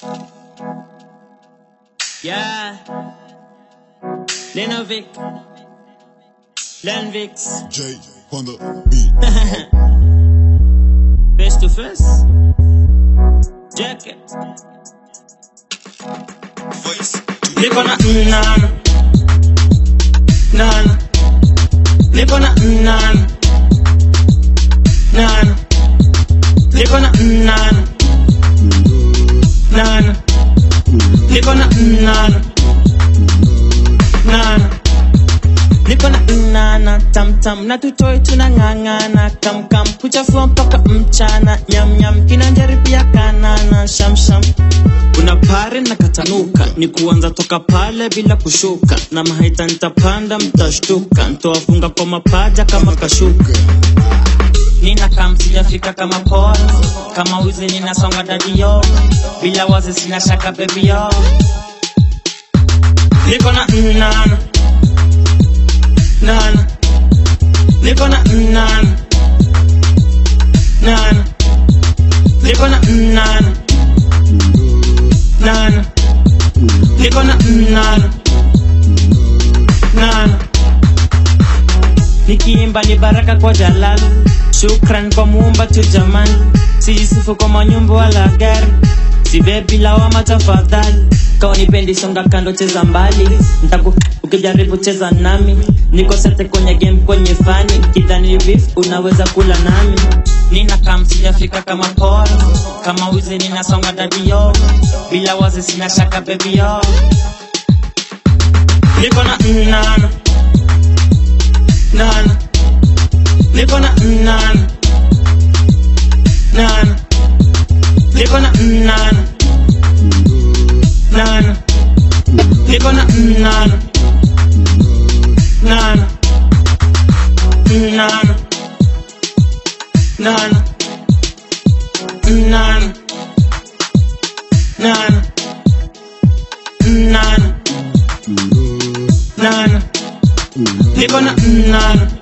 Yeah. Lenovic. Lenvix. J on the beat. Face to face. Jacket. Voice. Niko na nana. Nana. Niko na nana. Nana. Niko na nana. Nana. Niko na nana. Nana. Niko na nana tam tam na tutoi tunang'ang'ana kam kam kuchafua mpaka mchana nyam nyam kinanjaribia kanana sham sham kuna pare na katanuka ni kuanza toka pale bila kushuka na mahaita nitapanda mtashtuka ntowafunga kwa mapaja kama kashuka nina kam sijafika kama polo kama wizi ninasonga dadio bila wazi sina shaka baby yo niko na nana nana niko na nana nana niko na nana nana niko na nana nana nikiimba ni baraka kwa jalal shukran kwa muumba tu jamani sijisifu kwa manyumba wala gari sibebi lawama tafadhali kawa nipendi songa kando cheza mbali ntaku ukijaribu cheza nami niko sete kwenye game kwenye fani kidhani beef unaweza kula nami nina kam sijafika kama polo kama wizi ninasonga dadio bila wazi sina shaka baby yo niko na nana nana niko na nana nana niko na nana nana niko na nana nana nana nana nana nana nana nana niko na nana